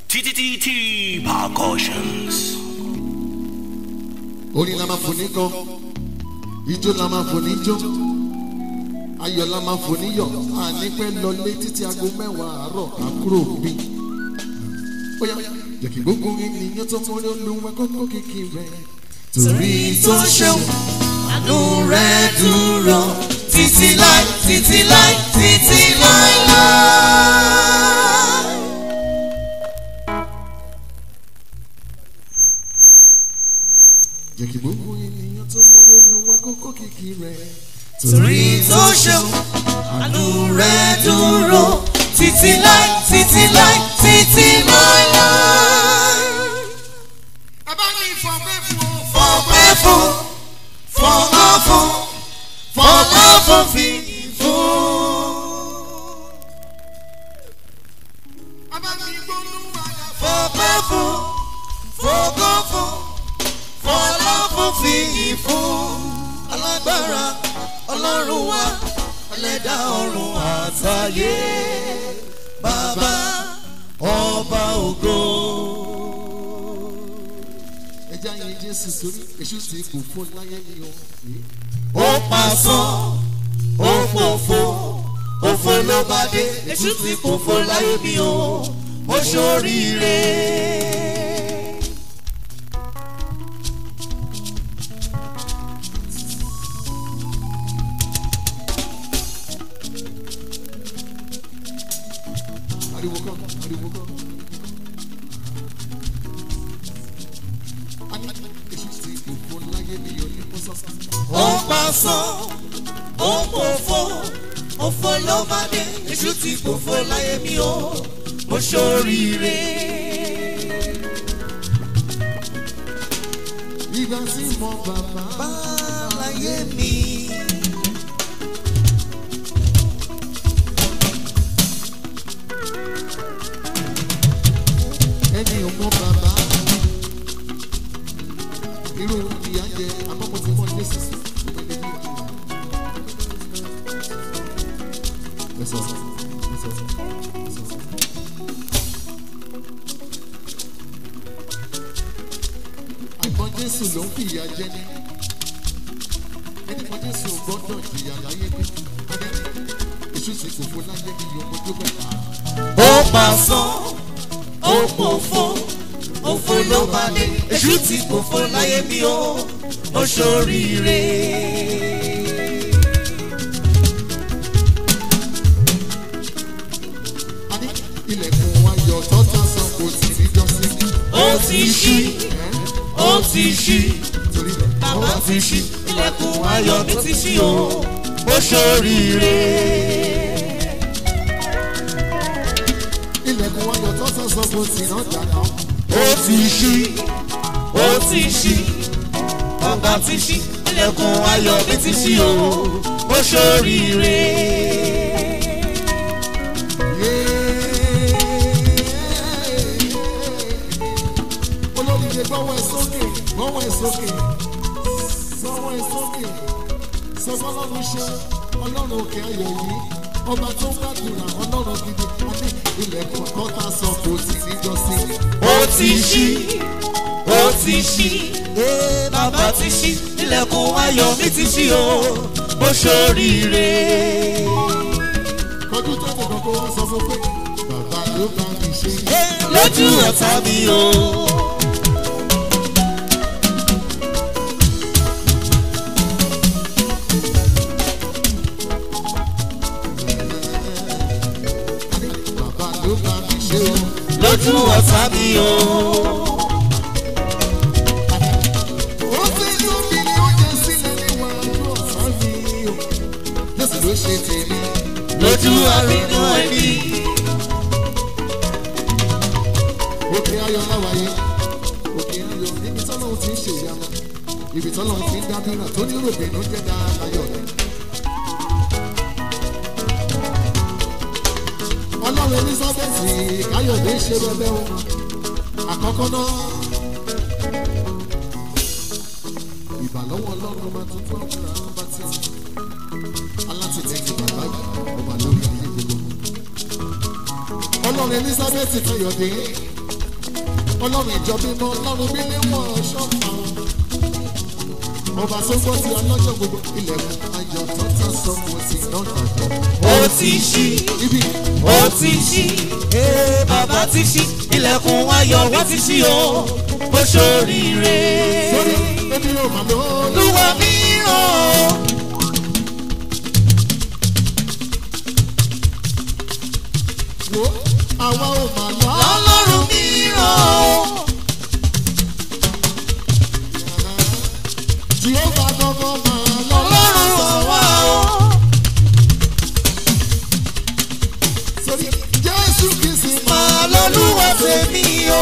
TTT Percussions. orin la máa fò ní gan ijó la máa fò ní jó ayọ̀ la máa fò ní yọ̀ ànípẹ́ lọlé títí aago mẹ́wàá àárọ̀ àkúrò bí. ó yá jẹ́ kí gbogbo ènìyàn tó mọ ní olúwa kókó kìkì rẹ̀. torí tó ṣeun àánú rẹ̀ dúró títí láì títí láì títí láì láì. jẹ́ kí gbogbo ènìyàn tó mọ ní olúwa kókó kìkì rẹ̀. torí tó ṣeun àánú rẹ̀ dúró títí láì títí láì títí láì láì. ẹ bá ní ìfọ̀pẹ́ fún ọ. fọpẹ́ fún fọlá fún fọlá fún fi fún. ẹ bá ní gbólúwa dà fún. fọpẹ́ fún fọgọ́ fún fọlá fún fi fún. alágbára ọlọ́run wa ẹlẹ́dà ọ̀run àtayé bàbá ọba ògo. ẹ já yin jésù sórí èṣù tí kò fún láyé ni o. ó pasán ó fòfò òfò ló bá dé èṣù tí kò fò láyé mi o ó ṣoríire. ariwo kan ariwo kan. a ní èṣù tí kò fún láyé ni o ní kó sọ́sọ́. ó pasán ó fòfò òfò ló bá dé èṣù tí kò fò láyé mi o ó ṣoríire. ìgbà tí mo bàbá bá láyé mi. ẹni ò mọ bàbá irú ìyá jẹ àmọ́ mo ti mọ jésù sí ọmọ ilé ní ìlú. ẹ sọ ẹ sọ ẹ sọ. àìmọ̀ jésù ló ń fìyà jẹ ní ẹni mọ̀ jésù gbọ́dọ̀ jìyà láyé bí èṣù sì kò fún láyé bí yòókù tó bẹ̀ ká. ó pasán ó fòfò òfò ló bá dé èṣù tí kò fò láyé mi o ó ṣoríire. a ní ilẹ̀kùn ayọ̀ tọ́ta san kò tí ní jọ́sí. ó ti ṣí ó ti ṣí torí rẹ̀ bàbá ti ṣí ilẹ̀kùn ayọ̀ mi ti ṣí o ó ṣoríire. ilẹ̀kùn ayọ̀ tọ́ta san kò tí náà dáná. ó ti ṣí ó ti ṣí bàbá ti ṣí ilẹ̀kùn ayọ̀ mi ti ṣí o ó ṣoríire. olóríire gbọ́wọ́ ẹ sókè gbọ́wọ́ ẹ sókè gbọ́wọ́ ẹ sókè sọ fọlọ́run ṣe ọlọ́run òkè ayọ̀ yìí ọba tó ń gbàdúrà ọlọ́run gidi àti ilẹ̀kùn kọ́ta sọ kò tí ní jọ́sí. ó ti ṣí ó ti ṣí bàbá ti ṣí ilẹ̀kùn ayọ̀ mi ti ṣí o ó ṣoríire. kọjú tó ti kọ́kọ́ wá sọ fún pé bàbá ló bá mi ṣe. lójú ọ̀tá mi o. bàbá ló bá mi ṣe o. lójú ọ̀tá mi o. ó ti tún mi ní oúnjẹ sílẹ̀ níwájú ọ̀sán mi o. jésù ló ṣe tèmi. lójú àrínú ẹni. òkè ayọ̀ láwàyé òkè ayọ̀ níbi tọ́lọ́ ti ń ṣe ìyanu ibi tọ́lọ́ ti ń dábìrà tó ní rògbìnú jẹ́ dáadáa rẹ̀. ọlọ́run elizabeth káyọ̀dé ṣe bẹ́ẹ̀ o àkọ́kọ́ náà ìbàlọ́wọ́ ọlọ́run máa tuntun ọ̀gbìnrin àwọn bá ti alátìlẹ́yìn bàbá ọba lórí ayé gbogbo. ọlọ́run elizabeth káyọ̀dé ọlọ́run ìjọ mímọ́ ọlọ́run bí ní wọ́n ṣọ́fà ọba tó gbọ́ ti ọlọ́jọ́ gbogbo ilẹ̀kùn ayọ̀ tó tán sọ mo sì náà dàgbọ́. ó ti ṣí ibi ó ti ṣí ee bàbá ti ṣí ilẹ̀kùn ayọ̀ wọ́n ti ṣí o ó ṣoríire. sórí èmi ò mà lóyún. olúwa mìíràn wo àwa ò mà lọ. ọlọ́run mìíràn jehova gangan mà lọ. ọlọ́run àwa o. sórí jésù kìí sì máa lọ́lúwa tèmi o.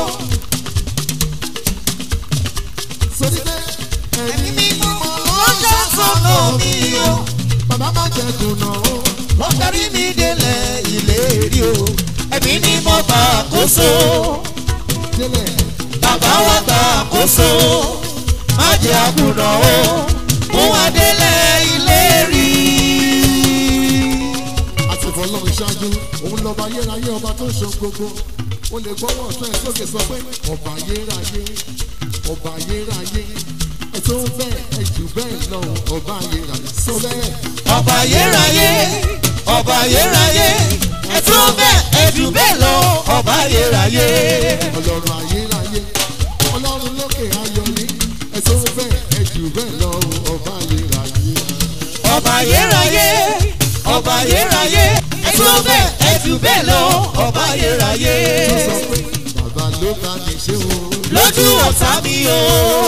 sórí pé ẹ̀mí mímọ́ ó ṣàtọ̀nà mi o. bàbá má jẹ́ dùnà o. wọ́n darí mi délẹ̀ ìlérí o. ẹ̀mí ni mo gbà àkóso. délẹ̀ bàbá wa gbà àkóso. má jẹ́ àkùnà o. mú wa délẹ̀ ìlérí. àti ìfọlọ́run ṣáájú òun lọ́ba ayérayé ọba tó ń ṣe gbogbo o lè gbọ́wọ́ ọ̀tún ẹ̀ sókè sọ pé ọba ayérayé ọba ayérayé ẹ tó ń bẹ́ẹ̀ ẹ jù bẹ́ẹ̀ lọ ọba ayérayé sọ bẹ́ẹ̀ ọba ayérayé ọba ayérayé ẹ tó bẹ́ẹ̀ ẹ jù bẹ́ẹ̀ lọ ọba ayérayé. ọlọ́run ayérayé ọlọ́run lókè ayọ̀ ní ẹ tó ń bẹ́ẹ̀ ẹ jù bẹ́ẹ̀ lọ ọba ayérayé ọba ayérayé ọba ayérayé ẹ tó bẹ́ẹ̀ ẹ jù bẹ́ẹ̀ lọ ọba ayérayé. tó sọ pé bàbá ló bá mi ṣe o lójú ọ̀tá mi o.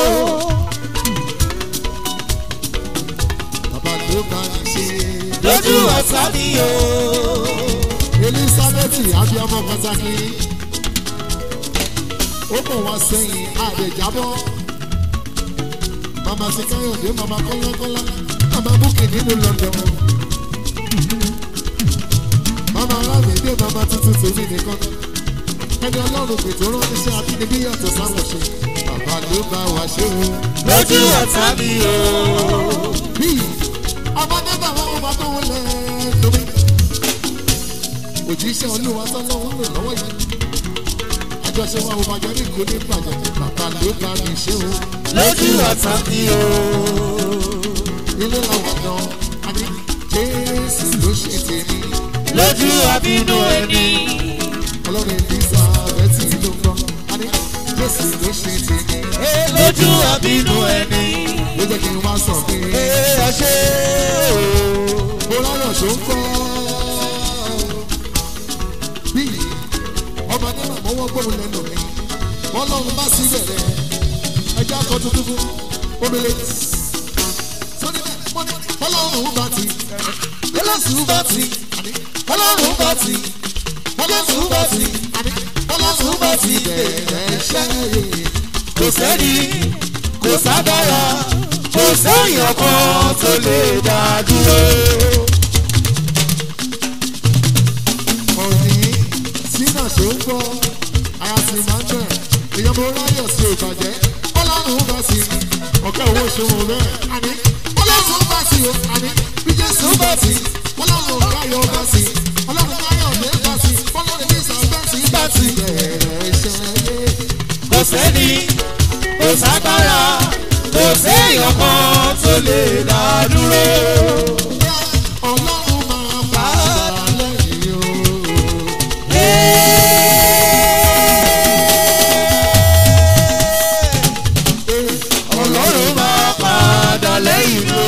bàbá ló bá mi ṣe lójú ọ̀tá mi o. elizabeth abiyamọ pàtàkì ó kàn wá sẹ́yìn àdèjábọ́ mama ti káyọ̀dé mama kọ́lákọ́lá mama búkì nínú london mama alámìdé mama tuntun tèmi nìkan ẹni ọlọ́run pètò ránṣẹ́ abínibí yàtọ̀ sáwọn ṣe bàbá ló bá wa ṣe o. lójú ọ̀tá mi o. bíi ọmọdé bàbá wọn bá tó wọlé lómi òjíṣẹ́ olúwa tọ́lọ́wọ́ lò lọ́wọ́ yìí àjọṣe wa ò bàjẹ́ ní kò ní bàjẹ́ bàbá ló bá mi ṣe o lójú ọ̀tá mi o. ilé làwọn gan àní jésù ló ṣe tèmi lójú àbínú ẹni. ọlọ́run ìdísà bẹ́tì ló gbọ́ àní jésù ló ṣe tèmi lójú àbínú ẹni. ló jẹ́ kí n wá sọ pé ẹ ṣe o. mo ráyọ̀ ṣó ń kọ́ bíi ọmọdé náà mọ́wọ́ gbóhùn lẹ́nu mi wọ́n lọ́run bá sí bẹ̀rẹ̀ ẹjẹ́ akọ tuntun fún omele sọ́ni bẹ́ẹ̀ wọ́n ní ọlọ́run bá ti ọlọ́run bá ti ọlọ́run bá ti ọlọ́run bá ti ọlọ́run bá ti bẹ̀rẹ̀ iṣẹ́ yìí kò sẹ́ni kò sábàrà kò sẹ́yìn kan tó lè dá dúró. ọ̀nì sínú ṣó ń gbọ́ ara sì máa ń bẹ̀ èèyàn mo ráyọ̀ sí ìbàjẹ́ ọlọ́run bá sí ọ̀kẹ́ owó ṣòwò bẹ́ẹ̀ àní ọlọ́run bá sí o àní bí jésù bá sí ọlọ́run káyọ̀ bá sí ọlọ́run káyọ̀ lé bá sí ọlọ́run ní sàbẹ̀ sí bá sí bẹ̀rẹ̀ iṣẹ́ yé kò sẹ́ni kò sábàrà kò sẹ́yìn kan tó lè dá dúró. ọlọ́run máa bá a lẹ́yìn o. ọlọ́run máa padà lẹ́yìn lọ.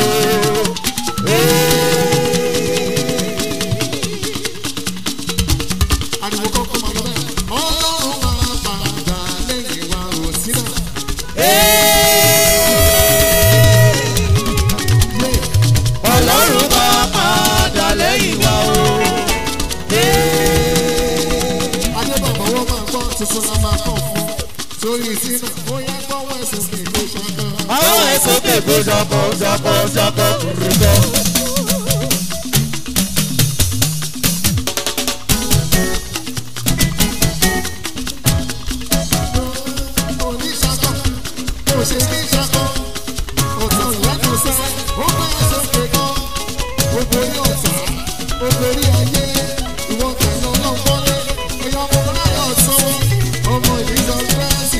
ariwo kọ́kọ́ máa lọ bẹ́ẹ̀ ọlọ́run máa padà lẹ́yìn wa ò sí náà. ọlọ́run máa padà lẹ́yìn wa o. adébọ̀bọ̀ wọ́n máa gbọ́ tuntun la máa kọ́ fún torí sínú bóyá gbọ́wọ́ ẹ̀sùn kì í lè ṣàkàn. àwọn ẹ̀sùn kèké jọkọ̀ jọkọ̀ jọkọ̀ rúbọ. oníṣàkọ́ kò ṣe ní ṣàkọ́ ọ̀tọ̀ lẹ́nu sẹ́ ó bá ẹ̀sùn kékan ògbórí ọ̀tá ògbórí ayé ìwọ̀n kẹ̀lẹ́ ọlọ́gbọ́lé ẹ̀yọ́ ọmọ láyọ̀ sọ́wọ́ ọmọ ìdíjọ fẹ́ẹ́sì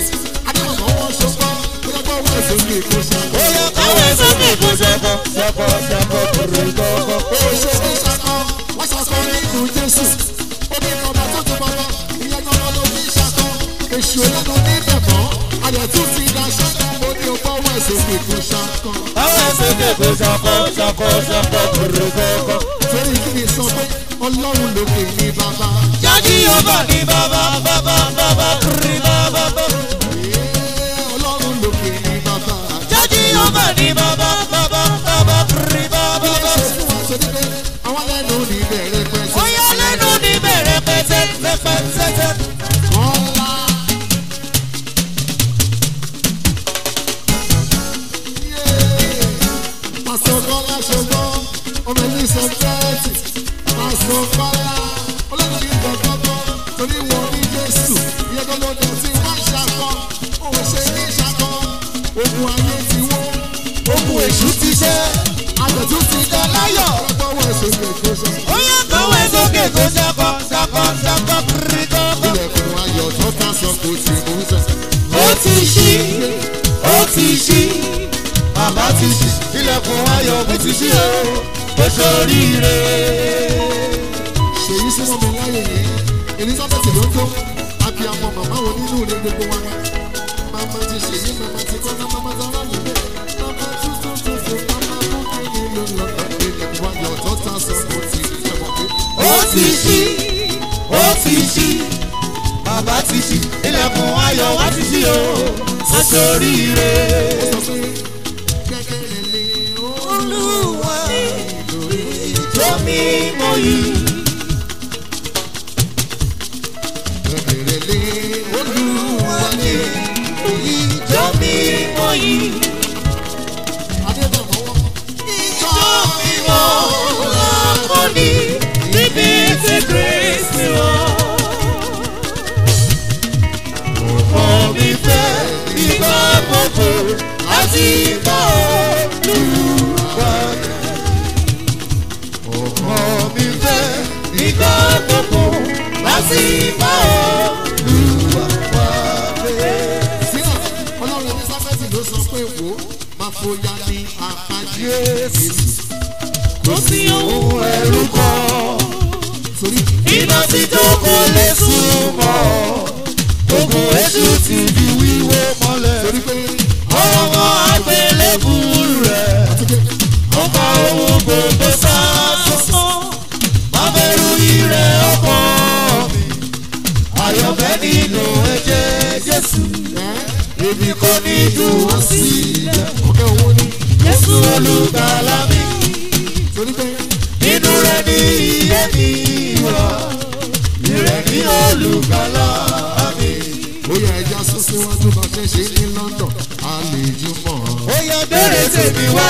rẹ̀gọ́gọ́. ó ṣe ní ṣakọ wọ́n ṣakọ nínú jésù ó ní ọba tó ti bàbá ìyẹn gangan ló fi ṣakọ èṣù ẹlẹ́nu ní bẹ̀bọ̀ ayọ̀ tún ti dá ṣẹ́ka ó ní ọgbọ́n wọ̀ ẹ̀sìn kìkù ṣakọ. Àwọn ẹsẹ̀ kẹ̀kọ́ ṣakọ ṣakọ ṣakọ rẹ̀gọ́gọ́. torí kí ni sọ pé ọlọ́run lókè ní bàbá Jáde ọba ní bàbá bàbá bàbá rí bàbá bàbá. Ee, ọlọ́run lókè ní bàbá. Jáde ọba ní bàbá bàbá bàbá rí bàbá Bí ẹ bàbá. ṣe fún wa sọ níbẹ̀ àwọn lẹ́nu ní bẹ̀rẹ̀ pẹ̀sẹ̀. Bóyá lẹ́nu ní bẹ̀rẹ̀ pẹ̀tẹ́ pẹ̀tẹ́. Ọlá. Pásítọ̀ Kọ́lá ṣọgbọ́n, ọmọ ẹni sọ fẹ́ẹ̀tì. Pásítọ̀ Kọ́lá, olóòtú ìgbà gbọ́gbọ́, torí wọn ní Jésù. Ìyẹn tó lóde tí wọ́n ṣàkọ́, òun ṣe ní ṣàkọ́. Ogun ayé ti wó, Ogun èṣù ti ṣẹ́. àjọ̀tún ti dá láyọ̀. Ọlọ́gbọ́n ẹ̀sùn kẹ̀kẹ́ sọ. Bóyá kọ̀wé sókè kó ṣakọ ṣakọ ṣakọ rí gọ́gọ́. Ilẹ̀kùn ayọ̀ tó ká sọ kò tí mò ń sẹ̀. Ó ti ṣí, ó ti ṣí, bàbá ti ṣí, ilẹ̀kùn ayọ̀ mi ti ṣí o, ó ṣoríire. ṣèyí sí mọ́mi láyé yìí elizabeth ló tó abiyamọ màmá wo nínú ilé gbogbo wa wá màmá ti ṣèyí màmá ti kọ́ màmá ti rán nílé màmá tuntun tuntun màmá kúkú ní ló lọ ilé wáyọ̀ tó ta sọ kò tí ì fẹ́ wọ́n pé. Ó ti ṣí, ó ti ṣí, bàbá ti ṣí, ilẹ̀kùn ayọ̀ wá ti ṣí o, ó ṣoríire. ó sọ pé gẹ́gẹ́ lè Olúwa ìjọ mímọ́ yìí. gẹ́gẹ́ lè olúwa ní Ìjọ mímọ́ yìí. adébọ̀mọ́wọ́. Ìjọ mímọ́ lákòóní níbi tí Kristi wà. Ọkọ mi fẹ́ ìgbà gbogbo láti bá Olúwa. Ọkọ mi fẹ́ ìgbà gbogbo láti bá Olúwa. sílẹ̀ ọlọ́run elizabeth ló sọ pé wò ó máa fòyà ní àpájé jésù Kò sí ohun ẹ̀rù kan. torí iná tí tó kò lè súnmọ́ ogun èṣù ti di wíwó mọ́lẹ̀ torí pé ọ̀rọ̀ wọn àgbélébù rẹ̀ àti pé ó kọ ohun gbogbo sásán má bẹ̀rù ire ọkọ mi àyọ̀fẹ́ nínú ẹ̀jẹ̀ jésù èmi kò ní dùn ó sílẹ̀ ọ̀kẹ́ owó ní jésù olùgbàlà mi torí pé nínú rẹ̀ ní iye mi wà ìrẹ̀ ní olùgbàlà mi. ó yẹ ẹja sún síwájú bá ṣe ṣe ní london a lè jí mọ́ ó yẹ bẹ̀rẹ̀ tèmi wá.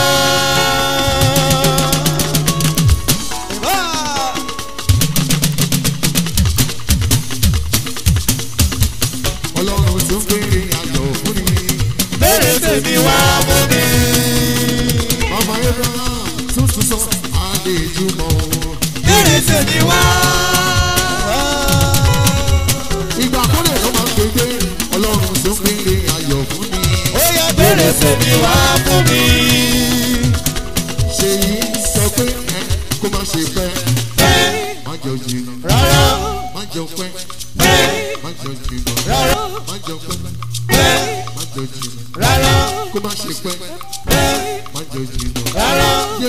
ọlọ́run tó ń gbére ayọ̀ fún mi bẹ̀rẹ̀ tèmi wá mú mi. ọmọ abraham tuntun sọ a lè jí mọ́ bẹ̀rẹ̀ tèmi wá. ìgbà kúrẹ̀ ló máa ń gbégbé ọlọ́run tó ń gbére ayọ̀ fún mi ó yẹ bẹ̀rẹ̀ tèmi wá mú mi. ṣèyí sọ pé ẹ kó má ṣe pẹ́ Ẹ́, má jọ jìnnà rárá má jọ pẹ́ ẹ́, má jọ jìnnà rárá má jọ pẹ́ ẹ́, má jọ jìnnà rárá kó má ṣe pẹ́ ẹ́, má jọ jìnnà. rárá. yé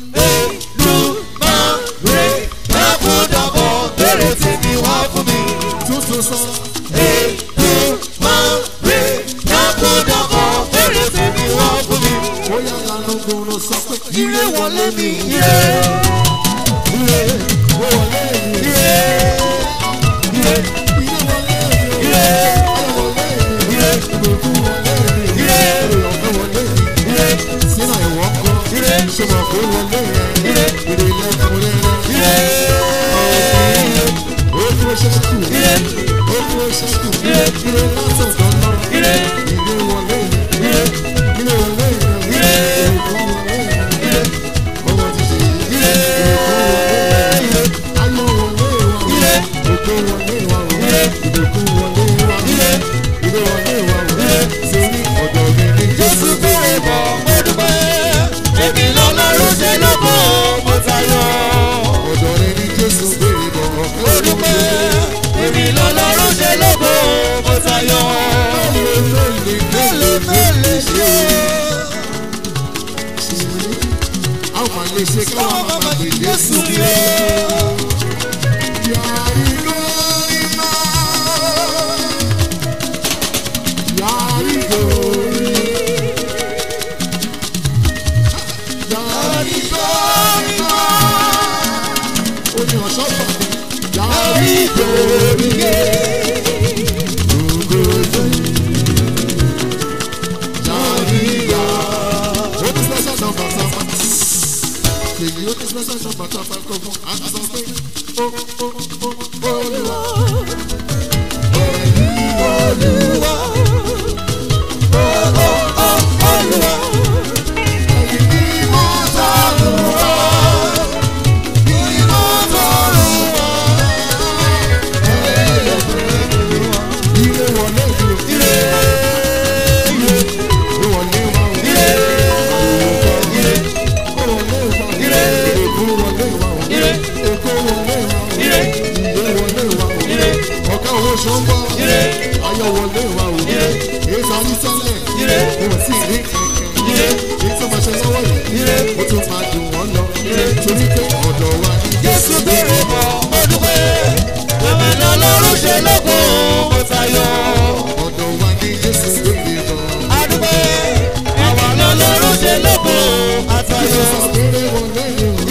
Èdùmàrè dákúndàbọ̀ bẹ̀rẹ̀ tèmi wá fún mi. tuntun sọ Èdùmàrè dákúndàbọ̀ bẹ̀rẹ̀ tèmi wá fún mi. ó yà lánàá gbòòrò sọ pé Ire wọlé mi, ire, ire, ó wọlé mi ire, ire, ilé wọlé mi ire, ayọ̀ wọlé mi ire, ìbùkún wọlé mi ire, èrè ọ̀fẹ́ wọlé mi ire, sínú ìwọ́ kọ́ ire, ṣé mo kó wọlé rẹ̀ ire, èrè lẹ́kùn rẹ̀ ire, ó dúró ṣẹ́kù ire, ó dúró ṣẹ́kù ire látọ̀dọ̀ náà ire, ilé wọlé mi ire, ilé wọlé mi ire, ìbùkún wọlé mi ire, ọmọ ti ṣe ire, ire. ayọ̀ wọlé wa Ire. òkè wọlé wa Ire. ìbùkún wọlé wa Ire. ilé wọlé wa Ire. sórí ọ̀dọ̀ mi ní Jésù kúrè bọ̀ mo dúpẹ́. Èmi lọ́lọ́run ṣe lóko ayọ̀ wọlé wa o èyí tó ní tẹ́lẹ̀ kò sí ní kẹ̀kẹ́ èyí tó máa ṣe lọ́wọ́ yìí ó tún máa dùn wọ́n lọ torí pé ọ̀dọ̀ wa ní Jésù bèrè bọ̀ mo dúpẹ́. Bàbá lọ́lọ́run ṣe lóko mo tayọ. ọ̀dọ̀ wa ní Jésù lóde lọ. Adúpẹ́. Bàbá lọ́lọ́run ṣe lóko àtayọ. Abẹ́rẹ́ wọlé ni o.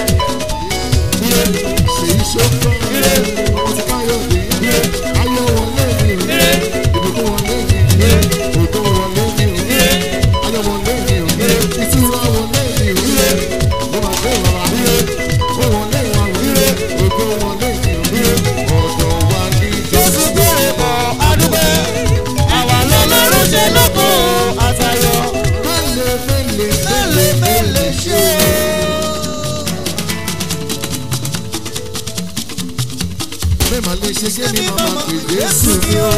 Ṣèyí ṣókọ́. Ọmọ ti káyọ̀ dé. Ayọ̀ wọlé ni o. Ìbùkún wọlé ni o. Ògo wọlé ni o. Ayọ̀ wọlé ni o. Ìtura wọlé ni o. Mo máa gbé bàbá. Ó wọlé wa o. Ògo wọlé ni o. Ọ̀dọ̀ wa ní Jésù Jésù. bèrè bọ̀ adúpẹ́. Bàbá lọ́lọ́run ṣe lóko àtayọ. Mẹ́lẹ̀ mẹ́lẹ̀ Mélèé mélèé ṣe. Mẹ́mà lè ṣe kí ni màmá pè Jésù ni o.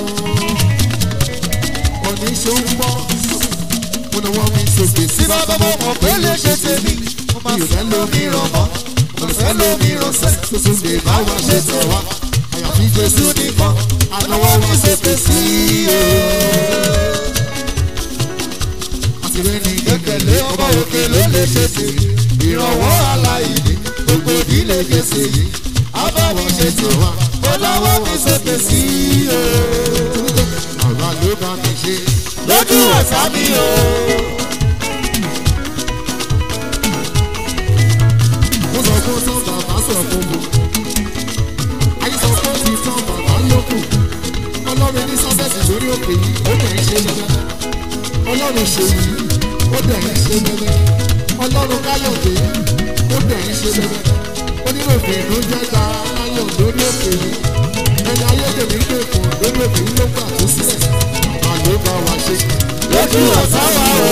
Ọ̀ní ṣe ń bọ́. Mo ní wọ́n mi sókè sí Tí bàbá mo mọ̀ pé lè ṣe tèmi, mo máa fẹ́ lómi ràn mọ́. Mo fẹ́ lómi ràn sẹ́. tuntun lè bá wa ṣe tẹ̀ wá. Àyàfi Jésù nìkan. Ànáwọ́ wa sókè sí o. Àtìrẹ́ ni Gbẹ̀kẹ̀lé ọba òkè ló lè ṣe tèmi. Ìrànwọ́ aláìní, gbogbo ìdílé Jésù yìí. Abáwọn ṣe tèmi, mo láwọ́ mi sókè sí o. àwa ló bá mi ṣe. Lójú ọ̀sá mi o. Mo sọ fún tán bàbá sọ fún mi. Ayé sọ fún ti tán bàbá yókù. Ọlọ́run ní sábẹ́sì lórí òkè yìí, ó dẹ̀ ń ṣe bẹ́bẹ́. Ọlọ́run ṣe yìí, ó dẹ̀ ń ṣe bẹ́bẹ́. Ọlọ́run káyọ̀dé, ó dẹ̀ ń ṣe bẹ́bẹ́. Oníròfin ló jẹ́ ta láyọ̀ lórí òkè yìí. Ẹni ayédèrú ń gbèkùn lórí òkè yìí ló gbà tó sílẹ̀. Bàbá ló bá wa ṣe. Lójú ọ̀sá wa o.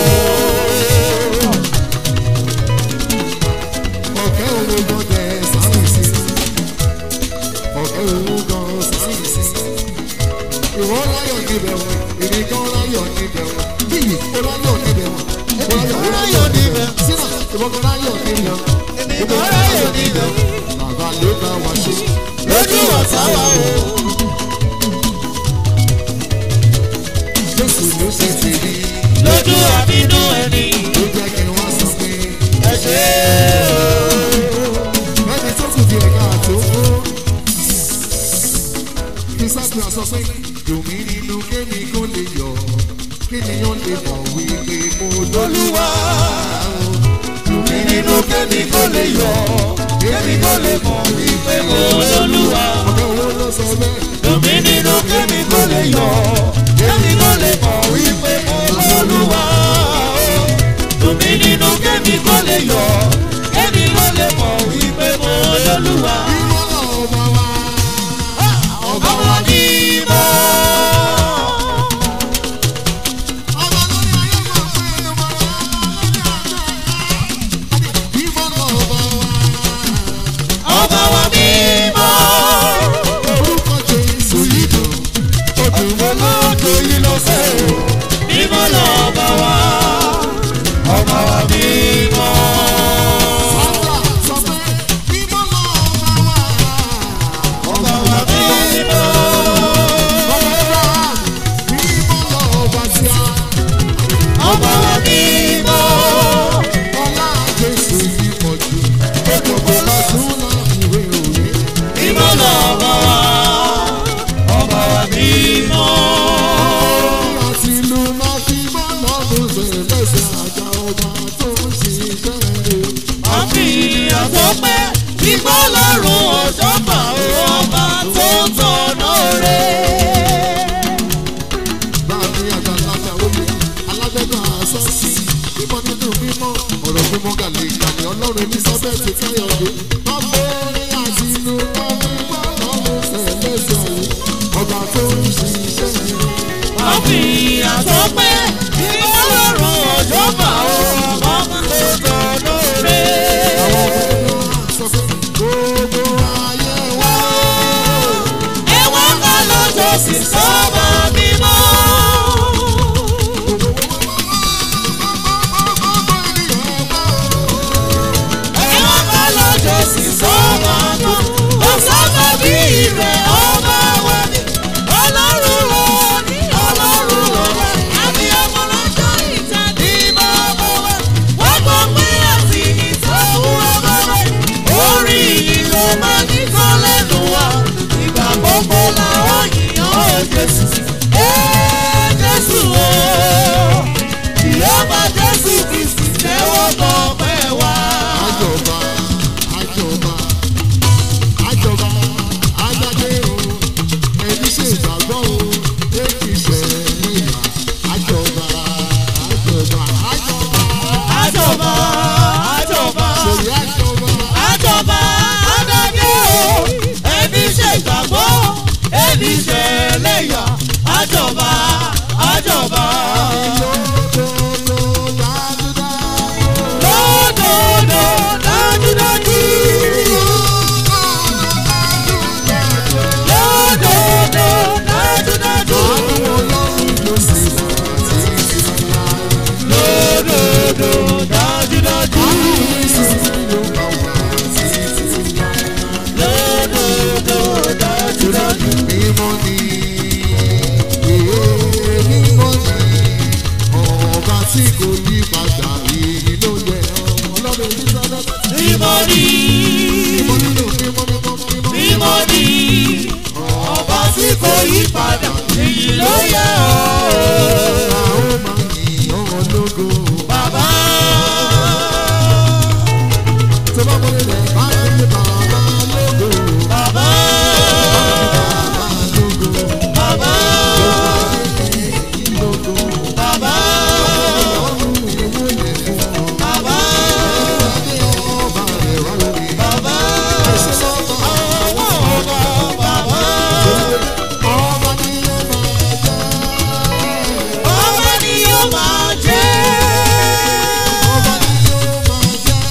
ọ̀kẹ́ owó gan tẹ sáyẹ̀nsì ọ̀kẹ́ owó gan sáyẹ̀nsì ìwọ láyọ̀ níbẹ̀ wọn èmi gan láyọ̀ níbẹ̀ wọn bíyì ó láyọ̀ níbẹ̀ wọn ó láyọ̀ ó láyọ̀ níbẹ̀ sínú ìwọ gan láyọ̀ níbẹ̀ wọn Èmi kan ráyè níbẹ̀. bàbá ló bá wa ṣe Lójú ọ̀sá wa o. jésù ló ṣe tèmi Lójú àbínú ẹni. ló jẹ́ kí wọ́n sọ pé Ẹ ṣe ẹni tó kù di ẹ̀ka àtó fún kí sábà sọ pé dùnmí nínú kémi kó lè yọ kéèyàn lè mọ̀ wípé mo lólúwa Dùnmí nínú kémi kó lè yọ. Kémi kó lè mọ̀ wípé mo lólúwa. ọ̀gá owó ló sọ bẹ́ẹ̀ Dùnmí nínú kémi kó lè yọ. Kémi kó lè mọ̀ wípé mo lólúwa. Dùnmí nínú kémi kó lè yọ. Kémi kó lè mọ̀ wípé mo lólúwa. ìwọ ọba wa Ọba wa ní mọ́. ọba lórí ayé máa pé ọba wa ìwọ ọba wa Ọba wa ní mọ́. orúkọ Jésù yìí dùn ó dùn mọ́ olóòtú yìí lọ sẹ́ o mímọ́ lọ́ba wa ọba wa mímọ́. sábà sọ pé ìwọ ọba wa ọba wa mímọ́. ọba Abraham ìwọ ọba tí a. ọba wa mímọ́. Ọlá Jésù yìí pọ̀ jù. Ó gbogbo lọ́dún láfiwé òwe. mímọ́ lọ́ba wa ọba wa mímọ́. Àti ìlú máa fi bá lọ́dún sẹ̀ lẹ́sẹ̀ àjà ọba tó ń ṣiṣẹ́ rẹ̀. wọ́n fi ìyàn tó pẹ́ gbígbọ́ lọ́rùn ọ̀ṣọ́gbà ọba tó tọ̀nà rẹ̀. Báàmí àgbàlagbà oyè alágbẹ́gbà àṣọ́sì. Bímọ nínú mímọ́ ọ̀rọ̀ mímọ́ gàlè ìgbàlè ọlọ́run Elizabeth Káyọ̀dé. Ọmọ orin àti ìlú máa fi bá lọ́dún sẹ̀ lẹ́sẹ̀ àyè. Ọba tó ń ṣiṣẹ́ rẹ̀. wọ́n fi ìyàn tó pẹ́ gbígbọ́ lọ́rùn ọ̀ṣọ́gbà ọba tó tọ̀nà rẹ̀. ẹ̀wọ̀n kan lọ́jọ́ sì sọ́ba mímọ́. ẹ̀wọ̀n kan lọ́jọ́ sì sọ́ba mọ́. ó sọ́ba bí rẹ̀ ọba wa ni. Jésù. Ee Jésù o. Ìyọ́bà Jésù Kristi tẹ́wọ́ gbọ́ pẹ́ wá. àjọba àjọba àjọba ajáde o ẹni ṣe ìgbàgbọ́ o èyí ṣe níyà àjọba àjọba àjọba Àjọba àjọba. ṣèyí àjọba àjọba adájọ́ o ẹbí ṣe ìgbàgbọ́ ẹbí ṣe lẹ́yà àjọba àjọba. lódodo dájúdájú. lódòdó dájúdájú. lódòdó dájúdájú. lódòdó dájúdájú. lódòdó dájúdájú. Tí kò yí padà èyí ló yẹ ọlọ́run Elizabeth. mímọ́ ni Mímọ́ nínú mímọ́ mímọ́ mímọ́. mímọ́ ni ọba tí kò yí padà èyí ló yẹ ọ́. A ó máa yìn ọ́ lógo. bàbá Tó bá wọlé rẹ̀ bá yẹ bàbá lógo. bàbá Bàbá lógo. bàbá Lógo. bàbá Ọ̀run èwo lè fún ọ. bàbá Adé ọba rẹ̀ wá lórí. bàbá Ẹ̀sìn sọ́kọ̀. àwọn ọba bàbá Ọba ni ó máa jẹ́. ọba ni yóò máa jẹ́ Ọba ni ó máa jẹ́.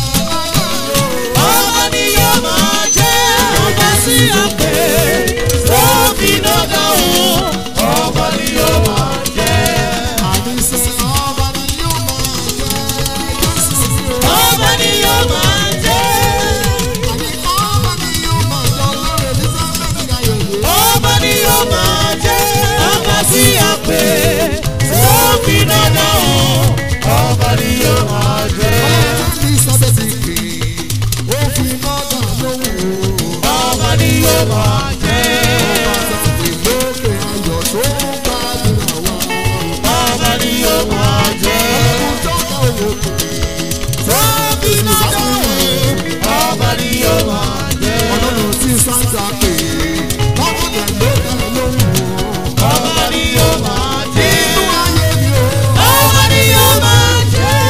ọba ni yóò máa jẹ́ ọba sí àpè tó fi dọ́gba o ọba ni yóò máa jẹ́. Àdìsẹ́ ọba ni ó máa jẹ́. Jésù ni ó. ọba ni yóò máa jẹ́. Àní ọba ni ó máa jẹ́. Ọlọ́run Elizabeth Ayọ̀yẹ. ọba ni yóò máa jẹ́. ọba sí àpè tó fi dọ́gba o ọba ni yóò máa jẹ́. Elizabeth kì í. Ó fi mọ́tà lóhùn o. ọba ni yóò máa jẹ́. Ìlókè ayọ̀ tó ń gbàdúrà wá. ọba ni yóò máa jẹ́. Ìjọba òwò kò tó fi dọ́gba o ọba ni yóò máa jẹ́. ọlọ́run tí sáńtà pè é. Lọ́kọ̀dẹ̀ ló dá lóhùn o. ọba ni yóò máa jẹ́. Inú ayé mi o. ọba ni yóò máa jẹ́.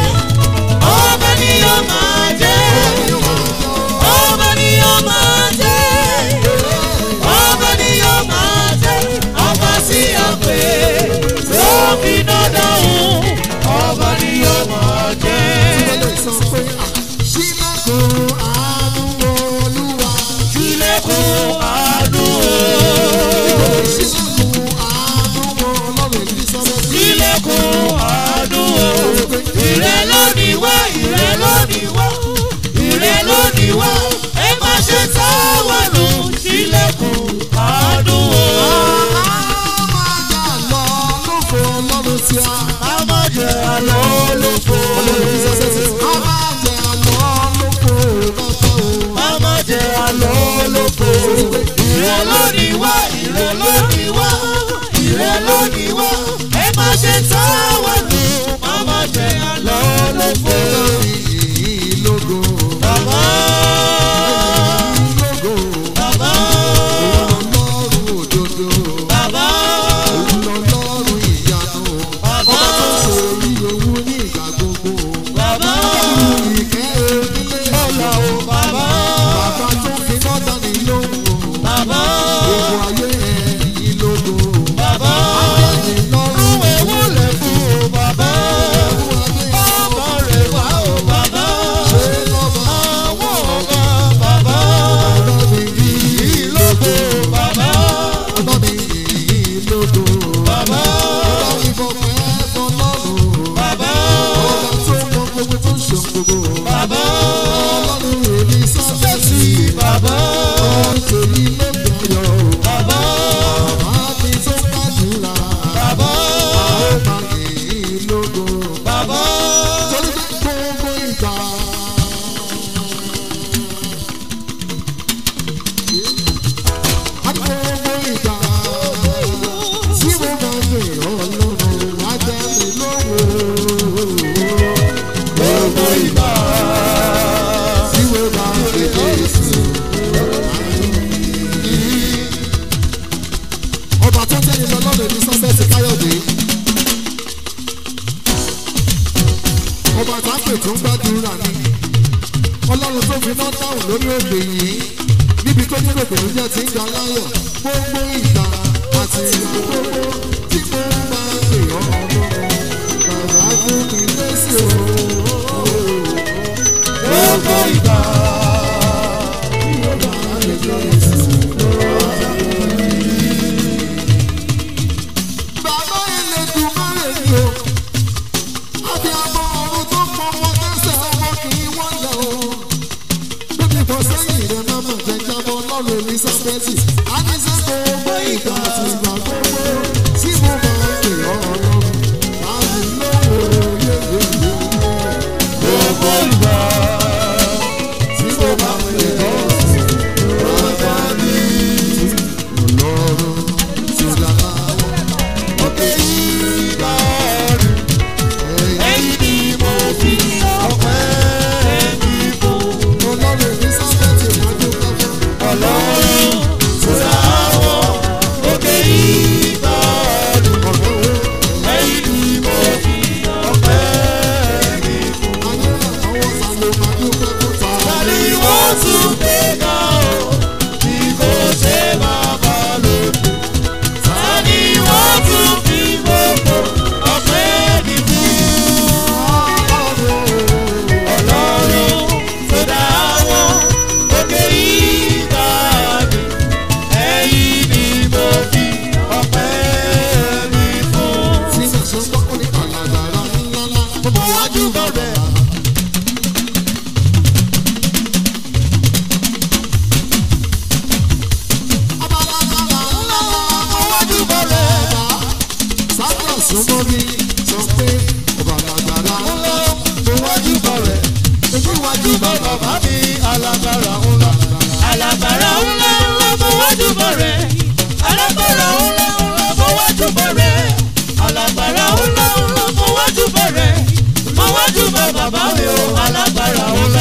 ọba ni yóò máa jẹ́. ọba ni yóò máa jẹ́. ọba ni yóò máa jẹ́. ọba sí àpè tó fi dandan òun. ọba ni yóò máa jẹ́. Ìbẹ̀lẹ̀ sọ pé ṣílẹ̀kùn àánú olúwa. Ilẹ̀kùn àánú o. Ṣílẹ̀kùn àánú ọlọ́run Elizabeth. Ilẹ̀kùn àánú o. Ìrẹ́ lónìí wá, ìrẹ́ lónìí wá, ìrẹ́ lónìí wá. Ẹ má ṣe táwọn nù. Ilẹ̀kùn àánú o. Máa jà lọ lóko ọlọ́run tí a. Ká má jẹ àlọ́ olófo. Ọlọ́run Elizabeth. A máa jà lọ lóko lọ́tọ̀ o. Ká má jẹ àlọ́ olófo. Ìrẹ́ lónìí wá, ìrẹ́ lónìí wá, ìrẹ́ lónìí wá. Ẹ má ṣe táwọn nù. Ká má jẹ àlọ́ olófo. Ìyìn lógo. Bàbá. Lógo. Bàbá, Ọlọ́run òdodo. bàbá, Ọlọ́run ìyanu. bàbá, Ṣé orí ewu ní ìgbà gbogbo? bàbá, Ìkẹ́ onílé ọ̀la o bàbá, Bàbá tó fi mọ́tà ní lóhùn o. bàbá, Gbogbo ayé ẹ̀yìn lógo. bàbá. Ẹ̀yìn lọ́rùn Àwọn ewu lè fún o bàbá. ẹ̀wù adé Bàbá rẹ̀ wá o bàbá. ṣe lọ́ba. Àwọn ọ̀gá bàbá. Ọlọ́run yìí Ìlógo bàbá. Ọlọ́run yìí lógo. Bàbá. Ọlọ́run ìfọ̀pẹ́ fọlọ́run. Bàbá. Ọba tó mọ gbogbo tó ń ṣe gbogbo. Bàbá. Ọlọ́run èmi sọ́sẹ́sì. Bàbá. Ọlọ́run tèmi lóde ayọ̀. Bàbá. Bàbá mi tó gbàdúrà. Bàbá. Ó máa yìí lógo. Bàbá. Torí pé gbogbo ìgbà. A ní gbogbo ìgbà. ọlọ́run elizabeth káyọ̀dé. ọba tápè tó ń gbàdúrà ni ọlọ́run tó fi náà dáhùn lórí òde yìí níbi tó ní rògbò ló jẹ́ ti ń ga láyọ̀ gbogbo ìgbà àti ìgbà gbogbo tí mo bá pè ọ́ bàbá fún mi lẹ́sìn o. gbogbo ìgbà. Bàbá Elédùmarè ni o. Àbí àmọ́ ọ̀run tó pọ̀ wọ́n tẹ́sẹ̀ ọmọ kì í wọ́n lẹ̀ o. Bébí kan sẹ́yìn rẹ̀ máa mọ̀ jẹ́ jábọ̀ lọ́rùn Elizabeth. A ní sẹ́ gbogbo ìgbà àti ìgbà gbogbo tí mo máa ń pè ọ́ ọlọ́run. Láti lówó yéyéyé. gbogbo ìgbà. Tí mo máa ń pè ọ́ bàbá mi. Ọlọ́run tí ó dára. òkè ìgbà rẹ̀. Ẹ̀yìn ẹ̀yin ni mo fi ọpẹ́ mi fún. ọlọ́run Elizabeth ìrìnàjò kẹfẹ́. ọlọ́run tó dá wọn. òkè ìgbà rẹ̀. ẹ̀yin ni mo fi ọpẹ́ mi fún. Tani wọ́n tún gbé ga o, bí kò ṣe bàbá lòdì. Tani wọ́n tún fi gbogbo ọpẹ́ mi fún. Ọlọ́run tó dá wọn òkè ìgbà mi. Ẹ̀yin ni mo fi ọpẹ́ mi fún. Wájú bọ̀rẹ̀. Wájú bọ̀rẹ̀. Wájú bọ̀rẹ̀. Wájú bọ̀ bàbá mi alágbára ńlá. Alágbára ńlá ńlá mo wájú bọ̀ rẹ̀. Alágbára ńlá ńlá mo wájú bọ̀ rẹ̀. Alágbára ńlá ńlá mo wájú bọ̀ rẹ̀. Mo wájú bọ̀ bàbá mi o, alágbára ńlá.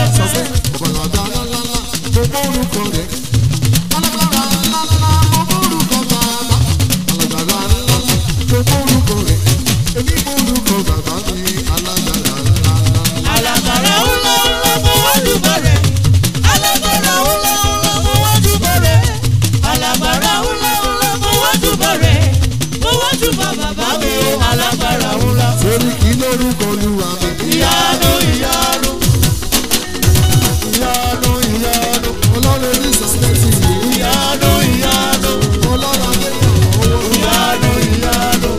Alágbára ńlá ńlá mo wájú bọ̀ rẹ̀. Alágbára ńlá ńlá mo wájú bọ̀ rẹ̀. Alágbára ńlá ńlá mo wájú bọ̀ rẹ̀. Mo wájú bọ̀ bàbá mi o, alágbára ńlá. Torí kí lórúkọ olúwa mi? Ìyanu ìyanu. Ìyanu ìyanu. Ọlọ́run Elizabeth yìí, Ìyanu ìyanu. ọlọ́run Adéyàwó. Ìyanu ìyanu.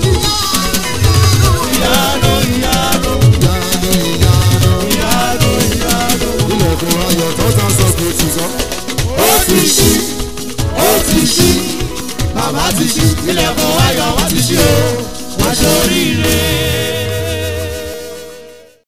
Ìyanu ìyanu. Ìyanu ìyanu. Ìyanu ìyanu. Ilẹ̀kùn ayọ̀ tó ta sọ kò tì sọ. Ó ti ṣí. Ó ti ṣí. Bàbá ti ṣí. Ilẹ̀kùn ayọ̀ wá ti ṣí o.